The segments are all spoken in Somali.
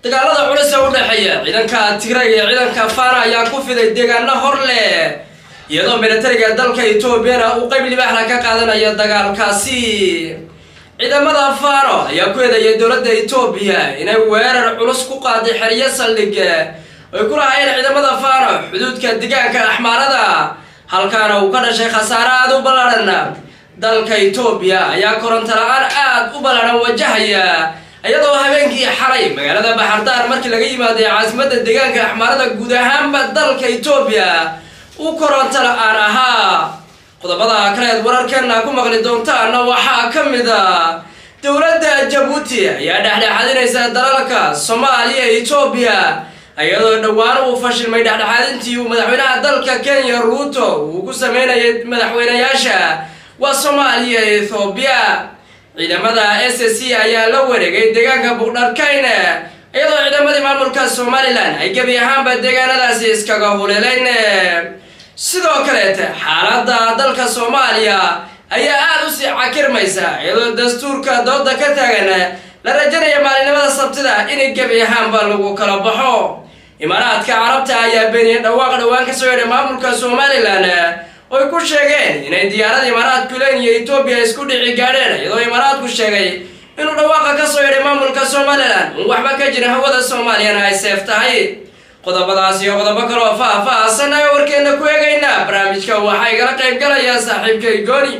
dagaalada culus ee u dhexeeya ciidanka tigray iyo ciidanka fana ayaa ku fiday deegaano hor leh iyadoo militariga dalka etoobiyana uu qayb libaaxla ka qaadanayo dagaalkaasi ciidamada fano ayaa ku eedeeyay dowladda etoobiya inay weerar culus ku qaaday xeryo saldhig ay ku lahaayeen ciidamada fano xuduudka deegaanka axmaarada halkaana uu ka dhashay khasaare aada u ballaadhan dalka etoobiya ayaa koronto la-aan aada u ballaadhan wajahaya iyadoo habeenkii xalay magaalada baxardaar markii laga yimaaday caasimadda deegaanka axmaarada guud ahaanba dalka etoobiya uu koronto la-aan ahaa qodobada kaleed wararkeena ku maqli doontaana waxaa ka mid a dowladda jabuuti ayaa dhexdhexaadinaysa dalalka soomaaliya etoobiya iyadoo dhowaan uu fashilmay dhexdhexaadintii uu madaxweynaha dalka kenya ruuto uu ku sameynayay madaxweynayaasha waa soomaaliya ethoobiya ciidamada s c ayaa la wareegay deegaanka buqdharkayne iyadoo ciidamadii maamulka somalilan ay gebi ahaanba deegaanadaasi iskaga huleelayn sidoo kaleete xaaladda dalka soomaaliya ayaa aada u sii cakirmaysa iyadoo dastuurka dooda ka taagan la rajanaya maalinimada sabtida inay gebi ahaanba lagu kala baxo imaaraadka carabta ayaa beeniyay dhawaaq dhowaan kasoo yedhay maamulka somalilan oy ku sheegeen inay diyaarada imaaraadku len iyo etoobiya isku dhici gaadheen iyadoo imaaraadku sheegay inuu dhawaaqa kasoo yedhay maamulka somalilan un waxba ka jira hawada soomaaliyana ay seef tahay qodobadaas iyo qodobo kaloo faah-faahsan ayaa warkeena ku eegaynaa barnaamijka waxaa igala qayb galaya saaxiibkay gooni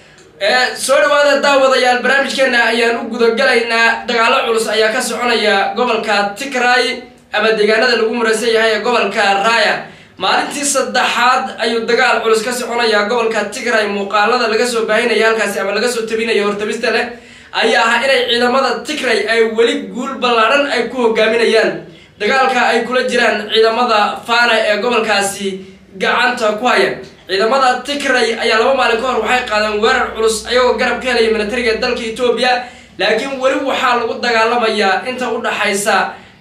soo dhawaada daawadayaal barnaamijkeena ayaan u gudagalaynaa dagaalo culus ayaa ka soconaya gobolka tigray ama deegaanada lagu muraysan yahay ee gobolka raaya maalintii saddexaad ayuu dagaal culus ka soconaya gobolka tigray muuqaalada laga soo baahinaya halkaasi ama laga soo tabinaya hortabista leh ayaa ahaa inay ciidamada tigray ay weli guul ballaadhan ay ku hogaaminayaan dagaalka ay kula jiraan ciidamada fana ee gobolkaasi gacanta ku haya ciidamada tigray ayaa laba maalin ka hor waxay qaadeen weerar culus ayagoo garab ka helaya militariga dalka etoobiya laakiin weli waxaa lagu dagaalamayaa inta u dhaxaysa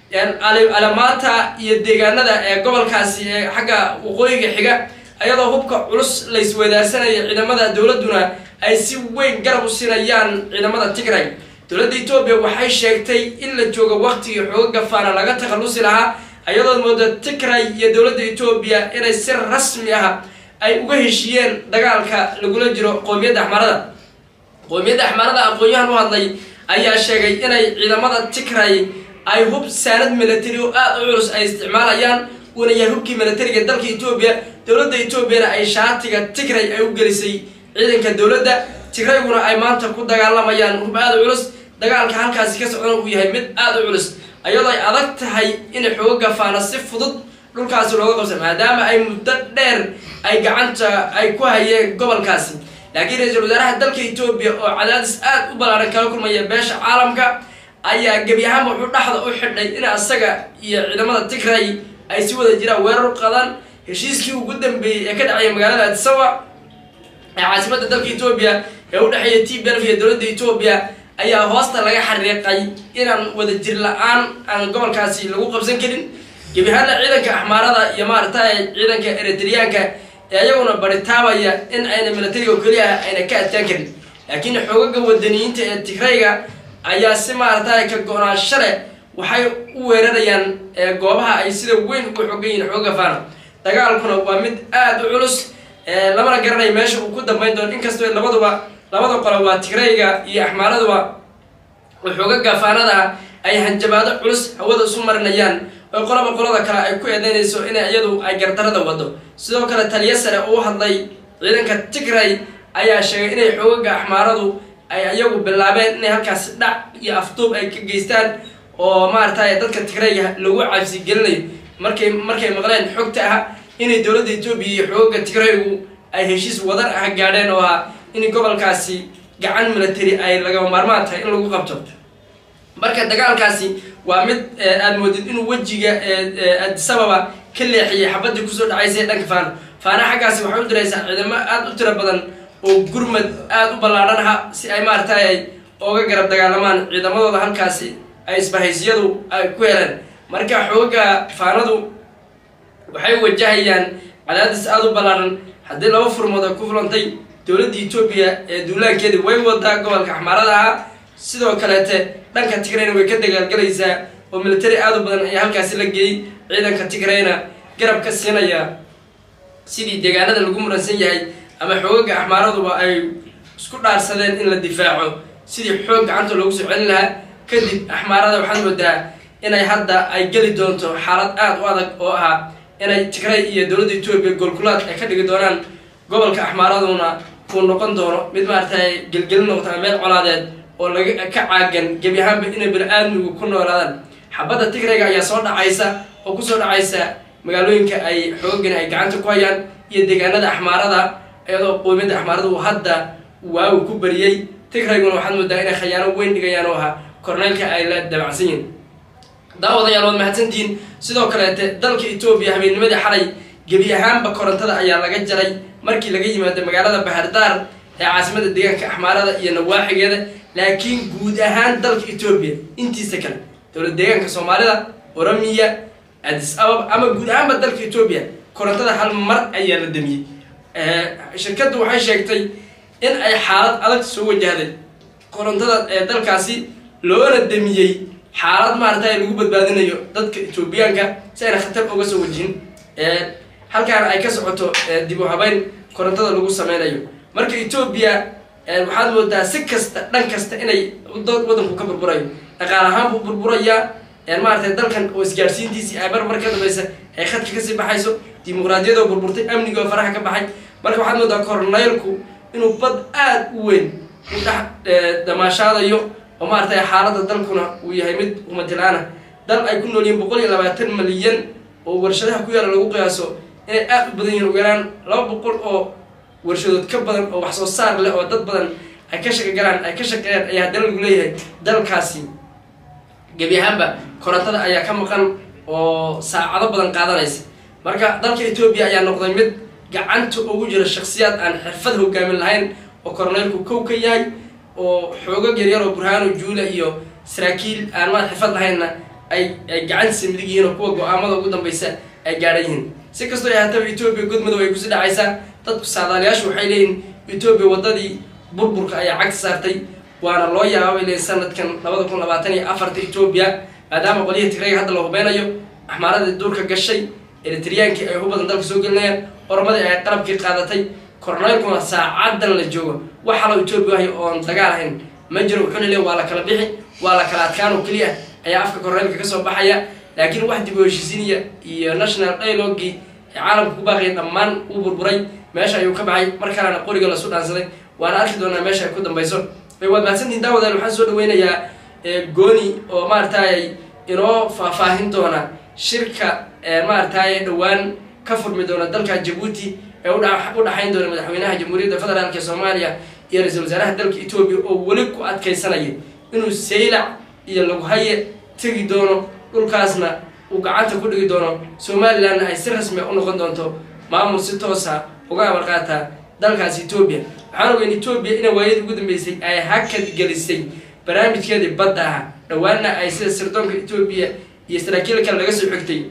alamaata iyo deegaanada ee gobolkaasi ee xagga waqooyiga xiga iyadoo hubka culus laysweedaarsanaya ciidamada dowladuna ay si weyn garab u siinayaan ciidamada tigray dowladda etoobiya waxay sheegtay in la joogo waqtigii xoogaga faana laga takhallusi lahaa iyadoo mooda tigray iyo dowladda etoobiya inay si rasmi ah ay uga heshiiyeen dagaalka lagula jiro qoomiyadda axmaarada qoomiyadda axmaarada aqoon-yahan u hadlay ayaa sheegay inay ciidamada tigray ay hub saanad military oo aada u culus ay isticmaalayaan uuna yahay hubkii militariga dalka etoobiya dowladda etoobiyana ay shaatiga tigray ay u gelisay ciidanka dowladda tigrayguna ay maanta ku dagaalamayaan hub aada u culus dagaalka halkaasi ka socdana uu yahay mid aada u culus iyadoo ay adag tahay in xooga faana si fudud dhulkaasi looga qabsa maadaama ay muddo dheer ay gacanta ay ku hayeen gobolkaasi laakiin ra-iisul wasaaraha dalka etoobiya oo cadaadis aada u ballaaran kala kulmaya beesha caalamka ayaa gebi ahaanba wuxuu dhexda u xidhay in asaga iyo ciidamada tigray ay si wada jiraan weerar u qadaan heshiiskii ugu dambeeyey ee ka dhacaya magaalada adisawa ee caasimadda dalka etoobiya ee u dhexeeya t belf iyo dowladda etoobiya ayaa hoosta laga xariiqay inaan wada jir la-aan aan gobolkaasi lagu qabsan karin gebi ahaanna ciidanka axmaarada iyo maaragtay ciidanka eritriyaanka ee ayaguna baritaabaya in ayna militariga keliya ayna ka adkaan karin laakiin xoogaga wadaniyiinta ee tigrayga ayaa si maaragtay ka go-naansho leh waxay u weerarayaan goobaha ay sida weyn uga xogan yihiin xooga fana dagaalkuna waa mid aada u culus lamana garanayo meesha uu ku dambeyn doono inkastoo labaduba labada qolo waa tigrayga iyo axmaaraduba xoogaga faanada ay hanjabaado culus hawada isu marinayaan oo qoloba qolada kale ay ku eedeynayso in iyadu ay gardarada wado sidoo kale taliyo sare uu hadlay ciidanka tigray ayaa sheegay inay xoogaga axmaaradu ay iyagu bilaabeen inay halkaasi dhac iyo afduub ay ka geystaan oo maaragtay dadka tigrayga lagu cabsi gelinayo markay markay maqleen xogta ah inay dowladda etoobiya iyo xoogaga tigraygu ay heshiis wadar ah gaadheen oo ah in gobolkaasi gacan military ay lagama maarmaan tahay in lagu qabto marka dagaalkaasi waa mid aada moodid inuu wejiga adisababa ka leexiyay xabadii kusoo dhacaysay dhanka faana faana xaggaasi waxay u diraysaa ciidamo aada u tiro badan oo gurmad aada u ballaadhan aha si ay maaragtay ay ooga garab dagaalamaan ciidamadooda halkaasi ay isbahaysyadu ay ku heleen marka xooga faanadu waxay wajahayaan cadaadis aada u ballaadhan haddii laba furmood ay ku fulantay dowladda etoobiya ee duulaankeedii way wadaa gobolka axmaarada ahaa sidoo kaleete dhanka tigrayna way ka dagaalgelaysaa oo military aad u badan ayaa halkaasi la geeyey ciidanka tigrayna garab ka siinaya sidii deegaanada lagu muransan yahay ama xoogaga axmaaraduba ay isku dhaarsadeen in la difaaco sidii xoog gacanta loogu soo celin lahaa kadib axmaarada waxaad moodaa inay hadda ay geli doonto xaalad aada u adag oo ah inay tigray iyo dowladda etoobiya goolkulaad ay ka dhigi doonaan gobolka axmaaraduna uu noqon doono mid maaragtay gelgelin noqota meel colaadeed oo laga ka caagan gebi ahaanba inay bani-aadmigu ku noolaadaan xabadda tigrayga ayaa soo dhacaysa oo kusoo dhacaysa magaalooyinka ay xoogagani ay gacanta ku hayaan iyo deegaanada axmaarada iyadoo qoomiyadda axmaarada uu hadda waagu ku bariyey tigrayguna waxaad moodaa inay khayaano weyn dhigayaan oo ahaa korneylka ay la dabacsan yihin daawadayaal waad mahadsantihiin sidoo kaleete dalka etoobiya habeennimadii xalay gebi ahaanba korontada ayaa laga jaray markii laga yimaado magaalada bahardaar ee caasimada deegaanka axmaarada iyo nawaaxigeeda laakiin guud ahaan dalka etoobiya intiisa kale dowlad deegaanka soomaalida oromiya adis ababa ama guud ahaanba dalka etoobiya korontada hal mar ayaa la damiyey shirkaddu waxay sheegtay in ay xaalad adag soo wajahday korontada ee dalkaasi loona damiyey xaalad maaragtay lagu badbaadinayo dadka etoobiyaanka si ayna khatar uga soo wajihin halkaana ay ka socoto dib u habeyn korontada lagu sameynayo marka etoobiya waxaad moodaa si kasta dhan kasta inay wadanku ka burburayo dhaqaal ahaan buu burburayaa maaragtay dalkan oo isgaarsiintiisii ay marmar ka dambaysa ay khadka kasii baxayso dimuqraadiyadoo burburtay amnigoo faraha ka baxay marka waxaad moodaa korneylku inuu bad aada u weyn u dhex damaashaadayo oo maaragtay xaaladda dalkuna uu yahay mid umatilaana dal ay ku nool yihiin boqol iyo labaatan malyan oo warshadaha ku yaala lagu qiyaaso inay aada u badan yihiin ugu yaraan laba boqol oo warshadood ka badan oo wax soo saar leh oo dad badan ay ka shaqo galaan ay ka shaqeeyaan ayaa haddana lagu leeyahay dalkaasi gebi ahaanba korontada ayaa ka maqan oo saacado badan qaadanaysa marka dalka etoobiya ayaa noqday mid gacanta ugu jira shaksiyaad aan xirfad hogaamin lahayn oo koroneylku kow ka yahay oo xoogag yaryar oo burhaano juula iyo saraakiil aan maad xirfad lahaynna ay ay gacantiisa midig yihiin oo kuwa go-aamada ugu dambeysa ay gaadhan yihiin si kastoo ay haataba etoobiya godmadow ay kusii dhacaysaa dadku saadaalayaashu waxay leeyihin etoobiya waddadii burburka ayaa cagta saartay waana loo yaababay leeyihin sanadkan labada kun labaatan iyo afarta etoobiya maadaama qolyihii tigrayga hadda la hubeynayo axmaaradii duurka gashay eritriyaankii ay hubadan dalka soo gelinayaan oromadii ay qalabkii qaadatay korneylkuna saacadan la joogo wax halo etoobiya ahay oon dagaal ahayn ma jiro wuxuuna leey waa la kala bixi waa la kala adkaan oo keliya ayaa afka korneylka kasoo baxaya laakiin wax dib u heshiisiiniya iyo national dialogii ee caalamka ku baaqaya dhammaan uu burburay meesha ayuu ka baxay mar kalena qoriga lasu dhaansaday waana arki doonaa meesha ay ku dambayso waad mahadsantihin daawadaal waxaan soo dhaweynayaa gooni oo maaragtay inoo faahfaahin doona shirka maaragtay dhowaan ka furmi doona dalka jabuuti ee u dhaxayn doona madaxweynaha jamhuuriyadda federaalk ee soomaaliya iyo ra-iisul wasaaraha dalka etoobiya oo weli ku adkaysanaya inuu saylac iyo laghaye tegi doono dhulkaasna uu gacanta ku dhigi doono somalilandna ay si rasmia u noqon doonto maamul si toosa uga amar qaata dalkaas etoobiya waxaan ogeyn etoobiya ina waayadii ugu dambeysay ay hakad gelisay barnaamijkeedii badda ah dhowaanna ay sida sirdoonka etoobiya iyo saraakiil kale laga soo xigtay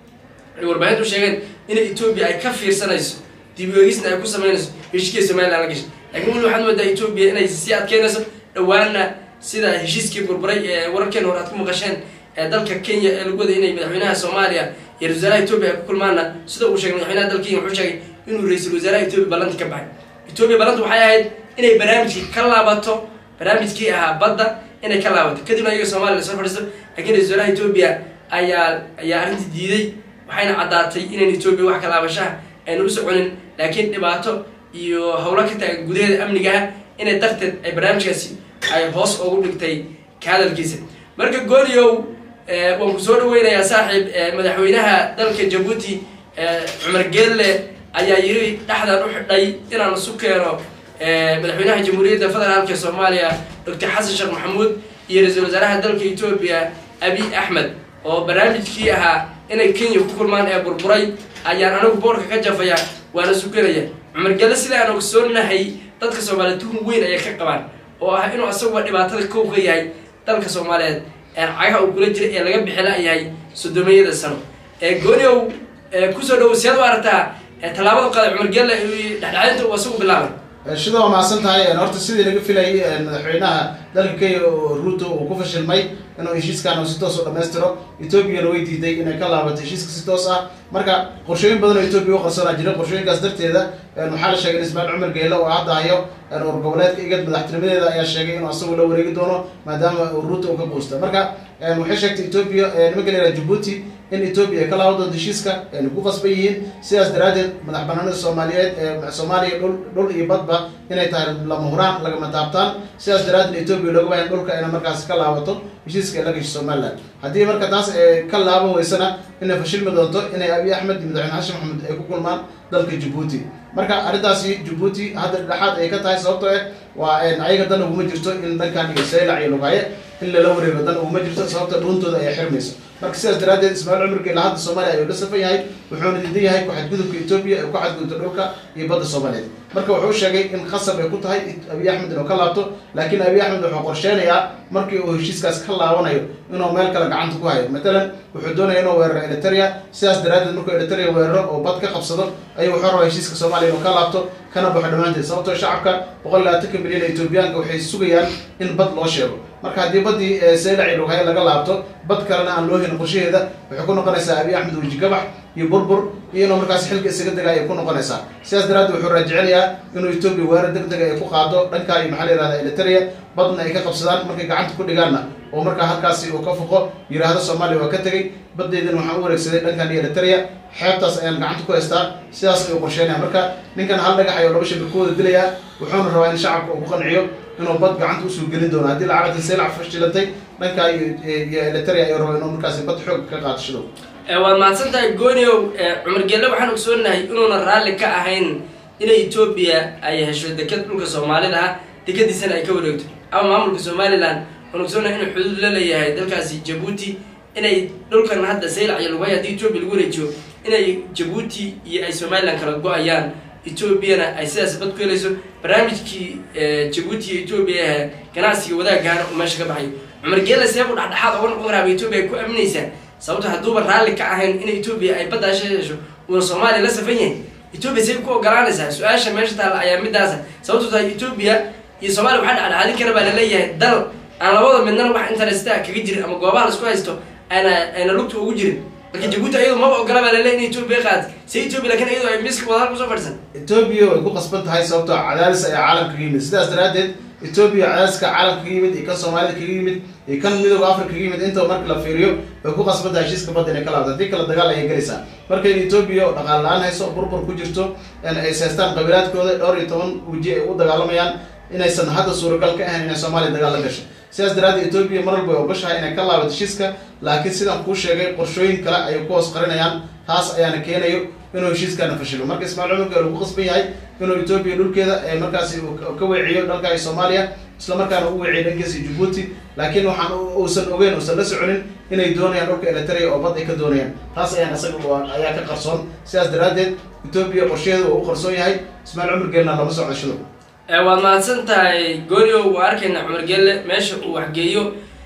ay warbaahintu sheegeen inay etoobiya ay ka fiirsanayso dib eegisna ay ku sameynayso heshiiskii somaliland la gashay lakiin weli waxaad moodaa etoobiya inay sii adkeynayso dhowaanna sida heshiiskii burburay ee wararkeena hor aad ku maqasheen ee dalka kenya ee lagu waday inay madaxweynaha soomaaliya iyo ra-isul wasaaraha etoobiya ay ku kulmaanna sida uu sheegay madaxweynaha dalka kenya wuxuu sheegay inuu ra-iisul wasaaraha etoobiya ballanti ka baxay etoobiya ballantu waxay ahayd inay barnaamijkii ka laabato barnaamijkii ahaa badda inay ka laabato kadibna iyaga soomaliya lasoo fadhiisto lakiin ra-isul wasaaraha etoobiya ayaa ayaa arrintii diiday waxayna caddaatay inayn etoobiya wax ka laabashaha ayna u soconin laakiin dhibaato iyo howlo ka taagan gudaheeda amniga ah inay darteed ay barnaamijkaasi ay hoos ugu dhigtay ka hadalkiisa marka gooliow waan ku soo dhaweynayaa saaxiib madaxweynaha dalka jabuuti cumar geelle ayaa yiri dhexdan u xidhay inaan isu keeno madaxweynaha jamhuuriyadda federaalk ee soomaaliya doctor xasan sheekh maxamuud iyo ra-iisul wasaaraha dalka etoobiya abiy axmed oo barnaamijkii ahaa inay kenya ku kulmaan ee burburay ayaan anigu boorka ka jafaya waana suganaya cumar gelle sida aan ogsoonahay dadka soomaaliyeed tuhun weyn ayay ka qabaan oo ah inuu asaguba dhibaatada kow ka yahay dalka soomaaliyeed ee cagaha uu kula jira ee laga bixila yahay sodomeeyada sano gooniow kusoo dhowo siyaad u aragtaa tallaabada qaada cumar gelle dhexdhexaynta uu asagu bilaabay shida waa mahadsan tahay horta sidii laga filayay madaxweynaha dalka kenya oo ruto uu ku fashilmay inuu heshiiskan uu si toos u dhammaystiro etoobiyana way diiday inay ka laabato heshiiska si toos ah marka qorshooyin badan oo etoobiya u qarsoonaa jira qorshooyinkaas darteeda waxaa la sheegay in ismaaciil cumar geele oo hadda hayo ur goboleedka igad madaxtinimadeeda ayaa sheegay inuu asagu la wareegi doono maadaama ruto uu ka quusta marka waxay sheegtay etoobiya nimanka la yihahda jabuuti in etoobiya ay ka laaban doonto heshiiska ayna ku qasban yihiin sidaas daraaddeed madax banaanida soomaaliyeed ee soomaaliya dhul dhul iyo badba inay tahay lama huraan lagama taabtaan sidaas daraaddeed etoobiya looga baahan dhulka inay markaas ka laabato heshiiska ay la gasho somaliland haddii marka taas ka laaban weysana inay fashilmi doonto inay abiy axmed iyo madaxweyne xashin maxamed ay ku kulmaan dalka jabuuti marka arrintaasi jabuuti hadda dhexaad ay ka tahay sababtoo ah waa ayaga dan uguma jirto in dhankan iyo saylac iyo lugaye in lala wareego dan uguma jirto sababta dhuuntooda ayaa xirmayso marka sidaas daraaddeed ismaaciil cumar geela hadda soomaaliya ayuu la safan yahay wuxuuna diidan yahay ku-xadgudubka etoobiya ay ku xadgudubto dhulka iyo badda soomaaliyeed marka wuxuu sheegay in khasab ay ku tahay abiy axmed inuu ka laabto laakiin abiy axmed wuxuu qorsheynayaa markii uu heshiiskaas ka laabanayo inuu meel kale gacanta ku hayo matalan wuxuu doonaya inuu weeraro eliteria sidaas daraaddeed markuu eliteria weeraro oo bad ka qabsado ayuu wuxuu rabaa heshiiska soomaaliya inuu ka laabto kana baxo dhammaanteed sababtoo shacabka boqol labaatanka milyan ee etoobiyaanka waxay sugayaan in bad loo sheego marka haddii baddii saylac iyo lughaye laga laabto bad kalena aan loo helin qorshaheeda waxay ku noqonaysaa abiy axmed weji gabax iyo burbur iyo inuu markaas xilka isaga dega ayay ku noqonaysaa sidaas daraaddeed wuxuu raajicinayaa inuu etoobiya weerar deg dega ay ku qaado dhankaa iyo maxaa la yihahda eliteria badna ay ka qabsadaan markay gacanta ku dhigaanna oo markaa halkaasi uu ka foqo yidhaahdo soomaaliya waa ka tegey baddeydana waxaan u wareegsaday dhankan iyo eliteria xeebtaas ayaan gacanta ku haystaa sidaas ayuu qorsheynaya marka ninkan hal dhagax ayuu laba shabir ku wada dilayaa wuxuuna rabaa in shacabka uu ku qanciyo inuu bad gacanta usoo gelin doono haddii lacagta saylac fashilantay dhankaa iyo eliteria ayuu rabaa inuu markaasi bad xoog ka qaato shidow waad mahadsan tahay gooniow cumar gelle waxaan ogsoonahay inuuna raalli ka ahayn inay etoobiya ay hesho deked dhulka soomaalida ah dekadiisana ay ka wareegto ama maamulka somalilan waan ogsoonahay inuu xuduud la leeyahay dalkaasi jabuuti inay dhulkan hadda saylac iyo lugay haddii etoobiya lagu wareejiyo inay jabuuti iyo ay somalilan kala go-ayaan etoobiyana ay sidaas bad ku helayso barnaamijkii jabuuti iyo etoobiya ee ganacsiga wadaagahana uu meesha ka baxayo cumar geele seebu dhexdhexaad oga noqon karaaba etoobiya ay ku aaminaysaa sababto hadduuba raalli ka ahayn in etoobiya ay baddaasha hesho uuna soomaaliya la safan yahay etoobiya say ku ogolaanaysaa su-aasha meesha taalla ayaa midaasa sababto tahay etoobiya iyo soomaaliya waxaa dhexdhexaadin kara baa laleeyahay dal aan labada midnana wax interesta kaga jirin ama goobaha laisku haysto ayna ayna lugta ugu jirin marka jabuuti ayadu maba ogola baa laleeyahy in etoobiya qaad se etoobiya lakin iyadu ay miska wadahal kusoo fadhisan etoobiya way ku qasban tahay sababtoo cadaadis ayaa caalamka kaga yimid sidaas daraaddeed etoobiya cadaadiska caalamka kaga yimid iyo kan soomaalida kaga yimid iyo kan midooda africa kaga yimid intaba marka la fiiriyo way ku qasban tahay heshiiska badda inay ka laabto haddii kale dagaal ayay gelaysaa marka in etoobiya oo dhaqaal la-aan hayso burbur ku jirto ay seestaan qabiilaadkooda dhowr iyo toban weji ay u dagaalamayaan inaysan hadda suuragal ka ahayn inay soomaaliya dagaal la gasho sidaas daraaddeed etoobiya mar walba way ogashahay inay ka laabato heshiiska laakiin sidaan kuu sheegay qorshooyin kale ayay ku hoos qarinayaan taas ayaana keenayo inuu heshiiskana fashilo marka ismaaciil cumar geel uu ku qasban yahay inuu etoobiya dhulkeeda markaasi ka weeciyo dhanka iyo soomaaliya isla markaana u weeciyo dhankiisa jabuuti laakiin waxaan uusan ogeyn uusan la soconin inay doonayaan dhulka eliteria oo bad ay ka doonayaan taas ayaan isaga ayaa ka qarsoon sidaas daraaddeed etoobiya qorshaheeda waa u qarsoon yahay ismaaciil cumar geelna lama socdo shido waad mahadsan tahay goonio waa arkayna cumar gelle meesha uu waxgeeyo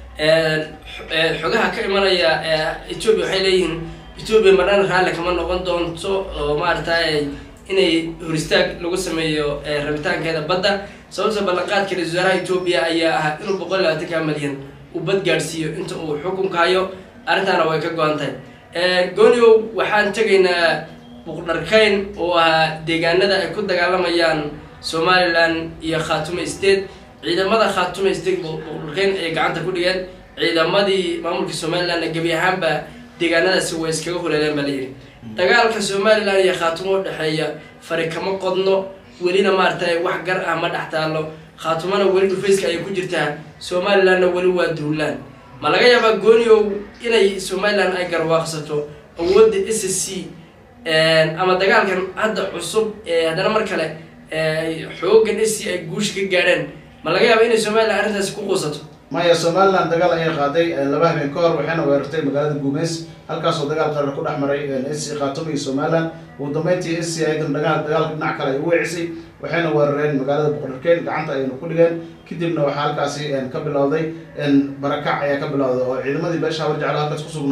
xogaha ka imanaya etoobiya waxay leeyihiin etoobiya marnana raalli kama noqon doonto oo maaragtay inay horistaag lagu sameeyo rabitaankeeda badda sababta ballanqaadka ra-isul wasaaraha etoobiya ayaa ahaa inuu boqol labaatanka malyan uu bad gaadhsiiyo inta uu xukunka hayo arrintaana way ka go-an tahay goonio waxaan tegaynaa buqdharkayn oo ahaa deegaanada ay ku dagaalamayaan somalilan iyo khaatume state ciidamada khaatume state buqdharkayn ayay gacanta ku dhigeen ciidamadii maamulka somalilandna gebi ahaanba deegaanadaasi way iskaga huleeleen baa layidhi dagaalka somalilan iyo khaatumo udhexeeya fari kama qodno welina maaragtay wax gar ah ma dhex taallo khaatumona weli dhufayska ayay ku jirtaa somalilandna weli waa duulaan ma laga yaabaa gooniow inay somalilan ay garwaaqsato awoodda s c ama dagaalkan hadda cusub ee haddana mar kale xoogan s c ay guusha ka gaadheen ma laga yaaba inay somalilan arrintaasi ku quusato maya somalilan dagaal ayay qaaday laba habeen ka hor waxayna weerartay magaalada guumeys halkaasoo dagaal qarar ku dhex maray s c khaatumo iyo somalilan ugu dambeyntii s c aydan dagaal dagaalka dhinac kale ay u weecisay waxayna weerareen magaalada boqorkeen gacanta ayayna ku dhigeen kadibna waxaa halkaasi ka bilowday barakac ayaa ka bilowday oo ciidamadii beesha habar jeclo halkaas ku sugnaa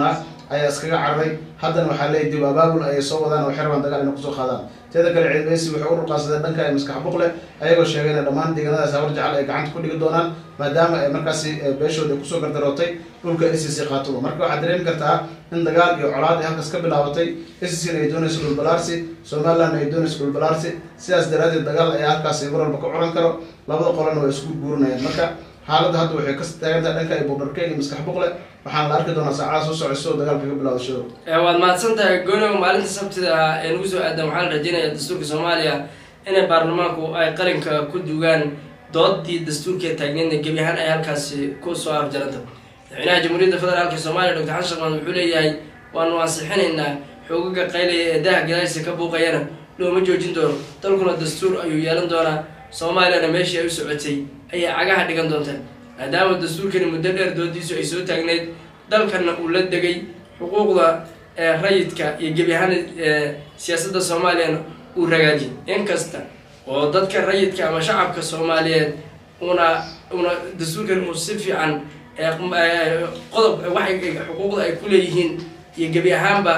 ayaa iskaga cararay haddana waxaa leeyahy dib abaabul ayay soo wadaan oo xirban dagaal inay kusoo qaadaan teeda kale ciidameysi waxay u dhulqaansadeen dhanka ee maskax buqle ayagoo sheegay inay dhammaan deegaanadaas habar jecel ay gacanta ku dhigi doonaan maadaama ay markaasi beeshooda ay kusoo gardarootay dhulka s c qaatuba marka waxaad dareemi kartaa in dagaal iyo colaad ay halkaas ka bilaabatay s c ay doonayso dhulbalaarsi somaliland ay doonayso dhulbalaarsi sidaas daraadeed dagaal ayaa halkaasi mar walba ka curan karo labada qolana waa isku guurinayaan marka xaaladda hadda waxay ka taagantahay dhanka ay buqdharke iyo maskax buqle waxaan la arki doonaa saacadaha soo socosoo dagaalka ka bilaado shido waad mahadsan tahay gonow maalinta sabtida ah ee nagu soo aadan waxaa la rajeynayaa dastuurka soomaaliya inay baarlamaanku ay qalinka ku dugaan doodii dastuurka taagneedna gebi ahaan ay halkaasi ku soo afjaranta madaxweynaha jamhuuriyadda federaalk soomaaliya doctor xasan sheekh maxamed wuxuu leeyahay waanu ansixinaynaa xoogaga qaylaya ee daha gadaashisa ka buuqayana looma joojin doono dalkuna dastuur ayuu yeelan doonaa soomaaliyana meeshii ay u socotay ayay cagaha dhigan doontaa maadaama dastuurkani muddo dheer doodiisu ay soo taagneyd dalkana uu la degay xuquuqda rayidka iyo gebi ahaan siyaasadda soomaaliyana uu ragaajiyay inkasta oo dadka rayidka ama shacabka soomaaliyeed una una dastuurkan uu si fiican qodob waxay xuquuqda ay ku leeyihiin iyo gebi ahaanba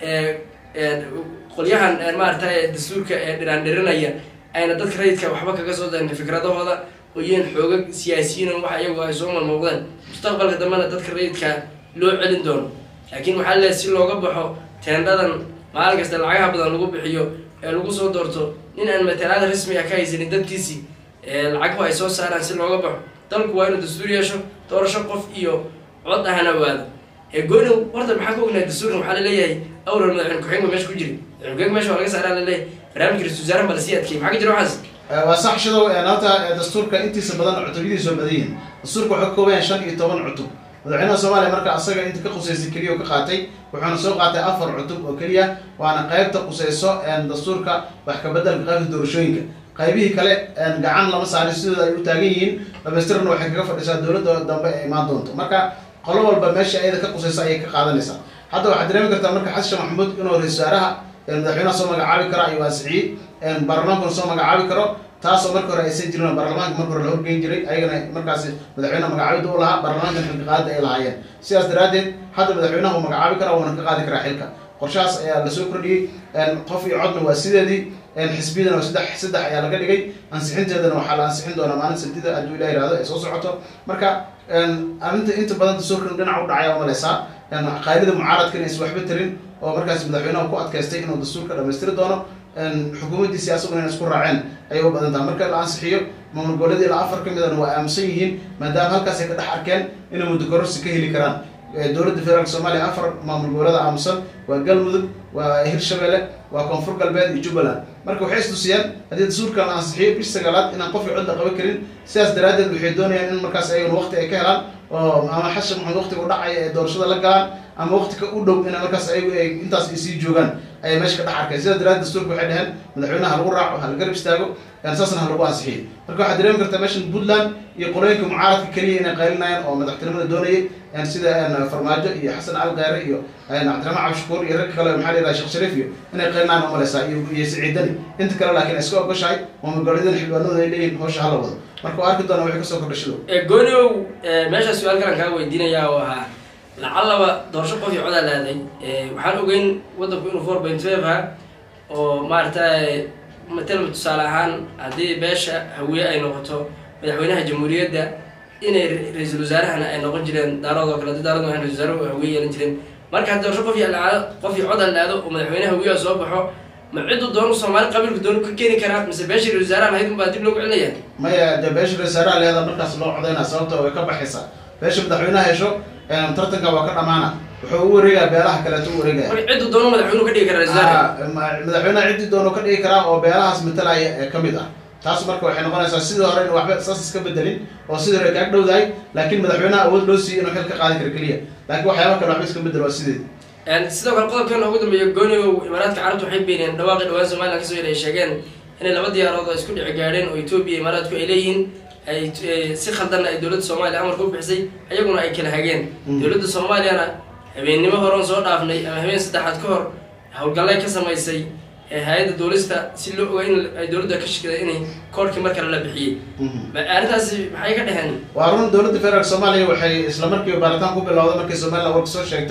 qolyahan maarata dastuurka ee dhiraandhirinaya ayna dadka rayidka waxba kaga soo darin fikradahooda oo yihiin xoogag siyaasiyiin waxa iyagu ay soo malmooqdeen mustaqbalka dambena dadka rayidka loo celin doono laakiin waxaa leeay si looga baxo teendhadan maalin kasta lacagaha badan lagu bixiyo ee lagu soo doorto nin aan matalaada rasmi ah ka haysanin dadkiisii lacaghu ay soo saaraan si looga baxo dalku waa inuu dastuur yeesho doorasho qof iyo cod ahana waado ee gooni horta maxaa ka ognahay dastuurkan waxaa laleeyahay awral madaxweyne ku-xigeenka meesha ku jiri madaxweyne meesha waa laga saaraa laleeyahay barnaamijka ra-isul wasaaraha bala sii adkeeyay maxaa ka jira waxaas waa sax shidow horta dastuurka intiisa badan cutubyadiisu waa badan yihin dastuurka waxuu ka kooban yahay shan iyo toban cutub madaxweynaha soomaaliya marka asaga inta ka qusaysay keliya ka qaatay wuxuuna soo qaatay afar cutub oo keliya waana qeybta qusayso dastuurka wax kabedelka qaybta doorashooyinka qaybihii kale gacan lama saarin sidooda ay u taagan yihiin dhamaystirna waxay kaga fadhisaa dowladda dambe ee imaan doonto marka qolo walba meesha ayada ka qusaysa ayay ka qaadanaysaa hadda waxaad dareemi kartaa marka xasan sheekh maxamuud inuu ra-isul wasaaraha madaxweynaha soo magacaabi karo ayuu ansixiyey baarlamaankuna soo magacaabi karo taasoo marka hore aysan jirin baarlamaanka marka hore la horgeyn jiray ayagana markaasi madaxweyne magacaabida u lahaa baarlamaankan xilka qaadida ay lahaayeen sidaas daraadeed hadda madaxweynaha uu magacaabi karaa wuuna ka qaadi karaa xilka qorshahaas ayaa lasoo kordhiyey qof iyo codna waa sideedii xisbiyadana waa saddex saddex ayaa laga dhigay ansixinteedana waxaa la ansixin doonaa maalin sabtida hadduu ilah yihahdo ay soo socoto marka arrinta inta badan dastuurkan dhinac u dhacaya umaleysaa qaylida mucaaradka inaysan waxba tarin oo markaas madaxweynaha ku adkaystay inuu dastuurka dhamaystiri doono xukuumaddiisi asaguna inay isku raaceen ayay u badan taha marka la ansixiyo maamul goboleed ilaa afar ka midana waa aaminsan yihiin maadaama halkaas ay ka dhex arkeen inay muddo kororsi ka heli karaan dowladda federaalk soomaaliya afar maamul goboleeda aamusan waa galmudug waa hirshabelle waa koonfur galbeed iyo jubbaland marka waxay istusiyeen haddii dastuurkan la ansixiyo bish sagaalaad inaan qofkii cod la qaban karin sidaas daraadeed waxay doonayaan in markaas ayaguna waqti ay ka helaan oo ama xasan maxamed waqtiga u dhacaya ee doorashada la galaan ama waqtiga u dhow ina markaas ayagu ay intaas ay sii joogaan ayay meesha ka dhex arkeen sidaas daraadeed dastuurka waxay dheheen madaxweynaha halagu raaco hala garab istaago saasna halagu ansixiyo marka waxaad dareemi kartaa meeshan puntland iyo qolooyinka mucaaradka keliya inay qaylinayaan oo madaxtinimada doonayay sida farmaajo iyo xasan cali kheyre iyo cabdiraxmaan cabdishakuur iyo ragga kale maxaa la yidhaha sheekh shariif iyo inay qaylinayaan umaleysaa iyo iyo siciidani inta kale laakiin ay iska ogoshahay maamul goboleedyada xildhibaanadooda ay leeyihin hawsha hala wado marka waa arki doona wixii kasoo kordhashido gooniow meeshaa su-aal kalan kaa weydiinayaa oo ahaa lacallaba doorasho qof iyo codaa laaday waxaan ogeyn waddanku inuu four point five ha oo maaragtay matalba tusaale ahaan haddii beesha hawiye ay noqoto madaxweynaha jamhuuriyadda inay ra-iisul wasaarahana ay noqon jireen daarood oo kale hadii daarood waxay ra-isul wasaarahu hawiye yeelan jireen marka haddii doorasho qof iyo laado qof iyo cod laado oo madaxweynaha hawiyaha soo baxo ma ciddu doonu soomaali qabiilku doonu ka keeni karaa mise beesha ra-isul wasaaraha lahayd unbaa dib loogu celinaya maya de beesha ra-isul wasaaraha leeda markaas loo codaynaa sababta way ka baxaysaa beesha madaxweynaha hesho tartanka waa ka dhamaana wuxuu u wareegaa beelaha kaleeto u wareegaya marka ciddu doonu madaxweynuhu ka dhigi kara ra-isul wasaaraha madaxweynaha ciddii doono ka dhigi karaa oo beelahaas matalaya ee kamid ah taas marka waxay noqonaysaa sidii hore in waxba saas iska bedelin oo sidii hore kaag dhowdahay laakiin madaxweynaha awood loo siiyey inuu xil ka qaadi karo keliya laakiin waxyaaba kale waxba iska bedel waa sideed sidoo kale qodobkan ugu dambeeya goonigow imaaraadka carabta waxay beeniyeen dhawaaqi dhawaan somalilan kasoo yidha ay sheegeen inay laba diyaarood oo isku dhici gaadheen oo etoobiya imaaraadku ay leeyihiin ay si khaldanna ay dowladda soomaaliya amarka u bixisay ayaguna ay kala hageen dowladda soomaaliyana habeennimo horeon soo dhaafnay ama habeen saddexaad ka hor howlgallay ka samaysay hay-adda duulista si loo oga in ay dowladda ka shikida inay koorkii mar kale la bixiyey arrintaasi maxay ka dheheen waa run dowladda federaalk soomaaliya waxay isla markiiba baaritaan ku bilowday markay somalilan warka soo sheegtay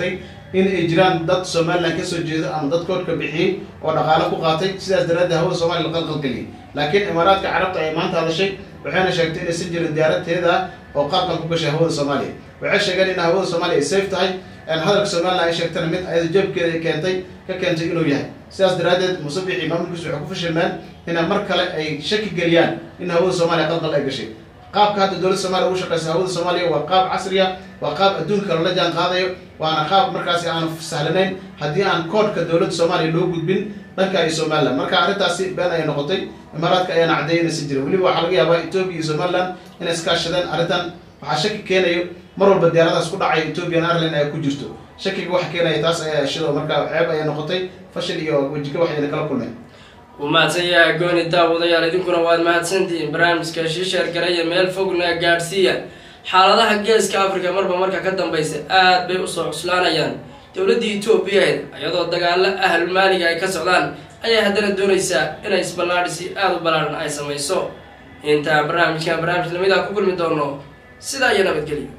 in ay jiraan dad somalilan kasoo jeeda ama dad koodhka bixiyey oo dhaqaale ku qaatay sidaas daraaddeed hawada soomaliya la qalqalgeliyay laakiin imaaraadka carabta ay maanta hadashay waxayna sheegtay inaysan jirin diyaarateeda ah oo qaabkan ku gashay hawada soomaaliya waxay sheegeen in hawada soomaaliya ay safe tahay hadalka somalilan ay sheegtana mid ayada jeebkeeda ay keentay ka keentay inuu yahay sidaas daraaddeed musabix iyo maamulkiisu waxay ku fashilmeen ina mar kale ay shaki geliyaan in hawada soomaaliya qalqal ay gashay qaabka hadda dowladda soomaliya ugu shaqeysa hawada soomaaliya waa qaab casriya waa qaab adduunka lala jaan qaadayo waana qaab markaasi aan sahlanayn haddii aan koodhka dowladda soomaaliya loo gudbin dhanka iyo somalilan marka arrintaasi been ayay noqotay imaaraadka ayaana caddeeyay inaysan jirin weliba waxaa laga yaabaa etoobiya iyo somalilan inay iskaashadeen arrintan waxaa shaki keenayo mar walba diyaaradaas ku dhacaya ethiopian airline ay ku jirto shakiga waxa keenaya taas ayaa shido marka ceeb ayay noqotay fashil iyo wejiga waxayna kala kulmeen wuu mahadsan yahay gooni daawadayaal idinkuna waad mahadsantihiin barnaamijka shiisheer garaya meel fogna gaadhsiiya xaaladaha geeska africa marba marka ka dambaysa aad bay usoo cuslaanayaan dowladdii etoobiyaed iyadoo dagaalo ahlul maaliga ay ka socdaan ayaa haddana doonaysaa inay isballaadhisi aada u ballaaran ay samayso intaan barnaamijkan barnaamij lamid ah ku kulmi doono sidaa iyo nabadgelyo